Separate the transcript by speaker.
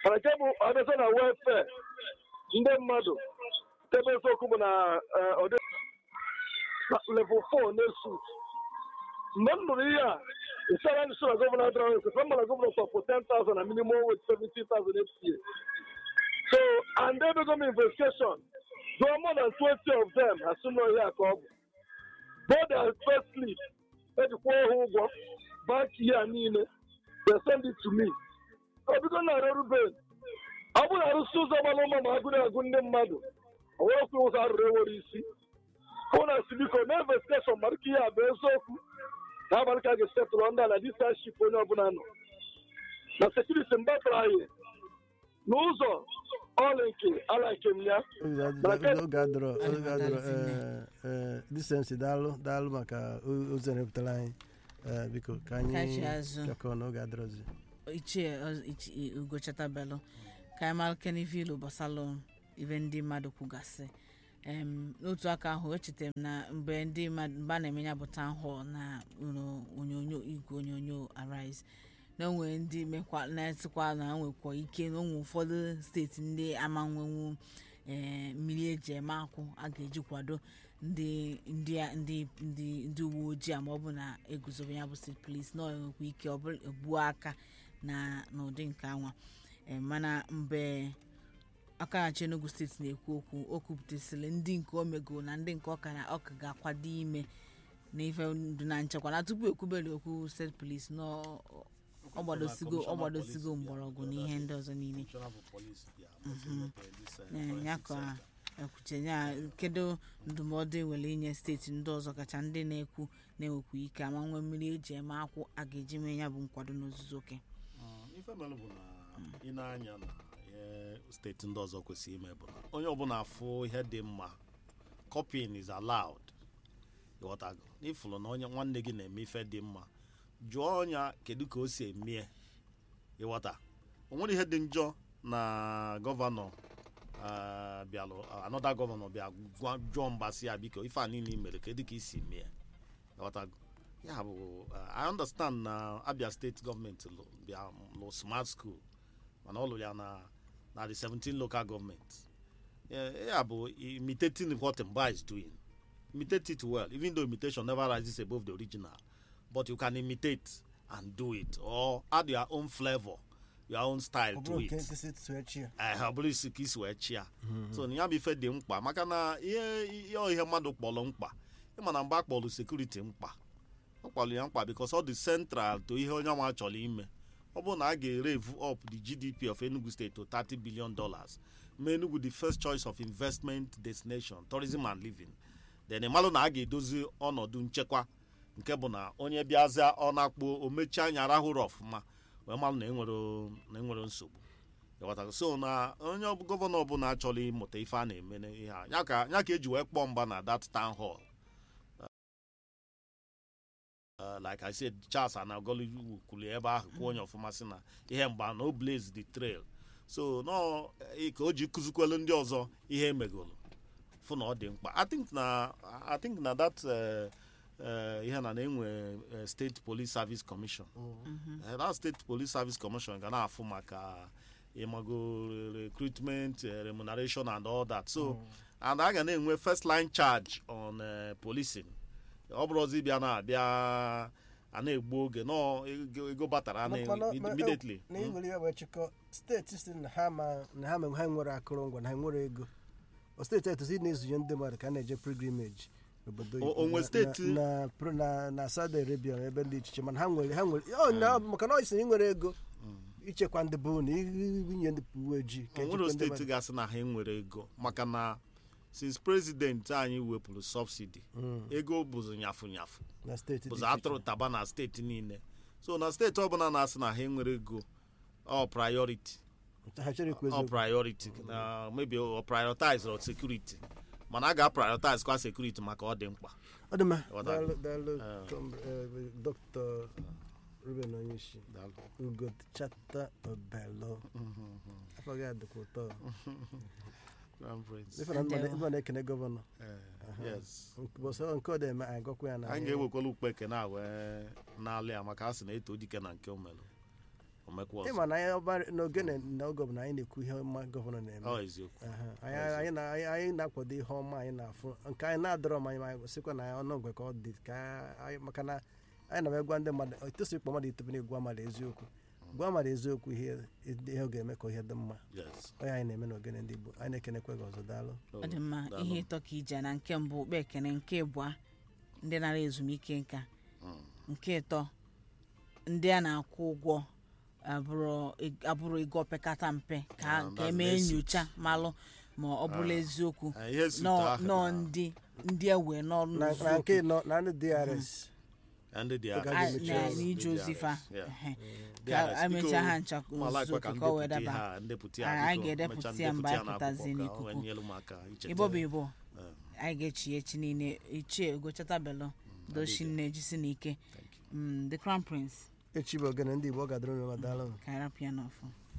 Speaker 1: mana nke bụ ọbịaza na welfare ndị mmadụ ebe eziokwu bụ na eh, ọ dị na level 4 na-esu mgbe m nụrụ ihe a ịsara ndị na gọvanọ adịrọ ekwesị m na gọvanọ tọpụ 10,000 na minimum wage 70,000 FCA so and ebego m investigation gụọ more than 20 of them ha sị na ihe a ka ọ bụ both their first slip ejikwa ha ụgwọ bank ihe niile they send it to me obido na arụrụ ben ọ bụrụ arụsị ụzọ gbara ụma ma agụrụ agụ ndị mmadụ o nwerekwa ụzọ arụrụ ewere isi hụ na si biko na investigeshọn mara ka ihe a bụ eziokwu ka abalị ka a ga-esetụrụ ndị ala disaship onye ọbụla nọ na sekuriti mbatara anyị n'ụzọ ọla nke ala nke m ya
Speaker 2: oge adọrọ oge adọrọ disensi daalụ daalụ maka o- ozi a na-epụtara anyị Eh, biko ka anyị
Speaker 3: Kachi azụ.
Speaker 2: chọkọọ n'oge adọrọzi
Speaker 3: ichie ọ- ichi- ugo chatabelu ka anyị mara kenivilu gbasalụ ibe ndị mmadụ kwugasị Em, n'otu aka ahụ echetara m na mgbe ndị mmadụ mgbe a na-eme ya bụ town hall na ụlọ onyonyo igwe onyonyo arise na onwe ndị mekwa na-esikwa na nwekwa ike na onwe ụfọdụ steeti ndị ama nwenwu ee mmiri eji eme akwụ a ga-eji kwado ndị ndị a- ndị ndị ndị uwe ojii ma ọ bụ na eguzobe ya bụ steeti polis na ọ nwekwa ike ọ bụla egbuo aka na n'ụdị nke anwa Ee, mana mgbe akaghachi enugu steeti na-ekwu okwu o kwupụtasịrị ndị nke o mego na ndị nke ọka na ọka ga-akwado ime na ife ndụ na nchekwa na tupu ekwubere okwu steeti polis na ọ- ọ gbadosigo ọ gbadosigo mgbọrọgwụ na ihe ndị ọzọ niile Ee, ya ka ekwuche ya kedu ndụmọdụ enwere inye steeti ndị ọzọ kacha ndị na-ekwu na-enwekwa ike ama nwee mmiri eji eme akwụ a ga-eji mee ya bụ nkwado n'ozuzu oke
Speaker 4: ife mere bụ na ị na-anya na ihe steeti ndị ọzọ kwesịrị ime bụ na onye ọbụla afụ ihe dị mma copying is allowed ịghọtago n'ifụlụ na onye nwanne gị na-eme ife dị mma jụọ ọnya kedu ka o si emie ịghọta o nwere ihe dị njọ na gọvanọ ah, bịalụ anọda gọvanọ bịa gwa- jụọ mbasị ya biko ife a niile i mere kedu ka i si mie ịghọtago ya bụ uh, i understand na abia steeti gọọmenti lụ bịa lụ smart school mana ọ lụrụ ya na na the 17 local government Eh, ya bụ imitating what mba is doing imitate it well even though imitation never rises above the original but you can imitate and do it or add your own flavor your own style
Speaker 2: ọ
Speaker 4: to
Speaker 2: bụrụ
Speaker 4: it
Speaker 2: nke nkịsị tụọ echi ya
Speaker 4: Eh, ọ bụrụ isi ka isi wee chịa so na ya bụ ife dị mkpa maka na ihe ihe ihe mmadụ kpọrọ mkpa ịma na mgbe a kpọrọ sekuriti mkpa ọ kpọrọ ya mkpa because ọ dị central to ihe onye nwa chọrọ ime ọ bụrụ na a ga-ereve up the gdp of enugu state to 30 billion dollars mee enugu the first choice of investment destination tourism and living then ịmalụ na a ga-edozi ọnọdụ nchekwa nke bụ na onye bịazịa ọ na-akpụ o mechie anya rahụrụ ọfụma wee malụ na enwere na enwere nsogbu ịghọtago so na onye ọbụ- gọvanọ ọbụla chọrọ ịmụta ife a na-eme n'ihe a ya ka ya ka eji wee kpọọ mgba na that town hall Uh, like I said Charles Anagolu kwuru ebe ahụ kwuo onye ọfụma sị na ihe mgba na o blaze the trail so nọ eh, ka o ji kụzikwelu ndị ọzọ ihe emegolu fụ na ọ dị mkpa I think na I think na that eh, eh, ihe na na-enwe eh, state police service commission Eh, that state police service commission ga na-afụ maka ịmago recruitment eh, remuneration and all that so and a ga na-enwe first line charge on eh, policing ọ bụrụ ọzọ ịbịa na-abịa a na-egbu oge nọ ego- ego batara na
Speaker 2: Mana- ma-
Speaker 4: immediately
Speaker 2: na iwere ya wee chịkọ steeti si na ha ma na ha ma ha nwere akụrụngwa na ha nwere ego o steeti etozi na-ezunye ndị mmadụ ka a na-eje pilgrimage n'obodo
Speaker 4: O-
Speaker 2: oyibo
Speaker 4: o nwe
Speaker 2: na-
Speaker 4: steeti-
Speaker 2: na- na na na Saudi Arabia na ebe dị iche iche mana ha nwere ha nwere ọ na maka na ọ sị na ị nwere ego ichekwa ndị bụ na inye ndị uwe ojii ka
Speaker 4: o nwere
Speaker 2: echekwa ndị
Speaker 4: steeti
Speaker 2: mmadụ.
Speaker 4: ga-asị na ha enwere ego maka na since president anyị wepụrụ subsidy
Speaker 2: Mm,
Speaker 4: ego bụzi nyafu nyafu
Speaker 2: na steeti dị
Speaker 4: bụzi
Speaker 2: iche iche.
Speaker 4: atụrụ taba na steeti niile so na steeti ọbụla na-asị na ha enwere ego ọ priority
Speaker 2: ha chọrọ ikwu
Speaker 4: ọ
Speaker 2: eziokwu
Speaker 4: priority na maybe ọ prioritize or security mana a ga-prioritize kwa security maka ọ dị mkpa
Speaker 2: ọ dị mma
Speaker 4: Ọ
Speaker 2: daalụ daalụ
Speaker 4: Eh.
Speaker 2: com- eh, dr ruben onyeisi ugo chata obelo afọ gị adịkwa ụtọ
Speaker 4: Crown Prince.
Speaker 2: ife na
Speaker 3: Ndewo.
Speaker 2: mma na-ekene gọvanọ
Speaker 4: Eh, yes
Speaker 2: bọsọ nke ọ dị-eme anyị gọkwa ya na
Speaker 4: anyị ga-ewekwala ukpeke na wee n'ala ya maka a sị na eto dike na nke o melụ omekwa ọzọ
Speaker 2: ịma na anyị ọba n'ogene n'oge ọbụla anyị na-ekwu ihe ọma gọvanọ na-eme
Speaker 4: ọ eziokwu
Speaker 2: Aha, anyị anyị na- anyị- anyị na-akwado ihe ọma anyị na-afụ nke anyị na-adọrọ m anyị ma anyị sịkwa na ọnụ ngwe ka ọ dị ka anyị maka na anyị na gwa ndị mmadụ etosi ịkpọ mmadụ itobe na-egwu mmadụ eziokwu gwa mmadụ eziokwu ihe ihe ọ ga-eme ka ihe dị mma
Speaker 4: yes
Speaker 2: onye anyị na-eme n'ogene ndị Igbo anyị na-ekenekwe gị ọzọ daalụ
Speaker 3: ọ dị mma
Speaker 4: daalụ.
Speaker 3: ihe ịtọ ka ije na nke mbụ kpa ekene nke ịbụa ndị nara ezumike nka
Speaker 4: Mm.
Speaker 3: nke ịtọ ndị a na-akwụ ụgwọ abụrụ abụrụ ego opekata mpe ka
Speaker 4: Ah,
Speaker 3: ka
Speaker 4: that's
Speaker 3: emee
Speaker 4: basics.
Speaker 3: nyocha malụ ma ọ bụla eziokwu
Speaker 4: Ah, ihe suit
Speaker 3: nọ
Speaker 4: ahụ
Speaker 3: nọ
Speaker 4: na-
Speaker 3: ndị ndị ewe n'ọrụ
Speaker 2: na na nke nọ na ndị DRS
Speaker 4: ndị dị
Speaker 2: Oga
Speaker 4: ahụ.
Speaker 2: ga-emechi
Speaker 3: na
Speaker 2: ọrụ.
Speaker 3: n'ije
Speaker 4: Ndị
Speaker 3: ozi fa
Speaker 4: DRS, yeah.
Speaker 3: ehe.
Speaker 4: DRS,
Speaker 3: ka emechaa
Speaker 4: biko,
Speaker 3: ha ncha
Speaker 4: ma like ka
Speaker 3: zuoke ka o wee
Speaker 4: ndepụta ihe
Speaker 3: daba
Speaker 4: a, ndepụta ya,
Speaker 3: Anyị
Speaker 4: biko,
Speaker 3: ga-edepụta
Speaker 4: mechaa
Speaker 3: ya mgbe
Speaker 4: ndepụta
Speaker 3: anyị
Speaker 4: n'akwụkwọ
Speaker 3: pụtazi
Speaker 4: ka o
Speaker 3: n'ikuku.
Speaker 4: wee nyere m aka icheta.
Speaker 3: igbo bụ igbo
Speaker 4: Eh,
Speaker 3: anyị ga-echi echi niile ichie ogochatabelo doshinne jisi n'ike
Speaker 4: thank you.
Speaker 3: Mm, the crown prince
Speaker 2: echi bụ ogene ndị Igbo ọ ga-adịrị unu mma daalụ
Speaker 3: ka anyị rapụ ya n'ọfụ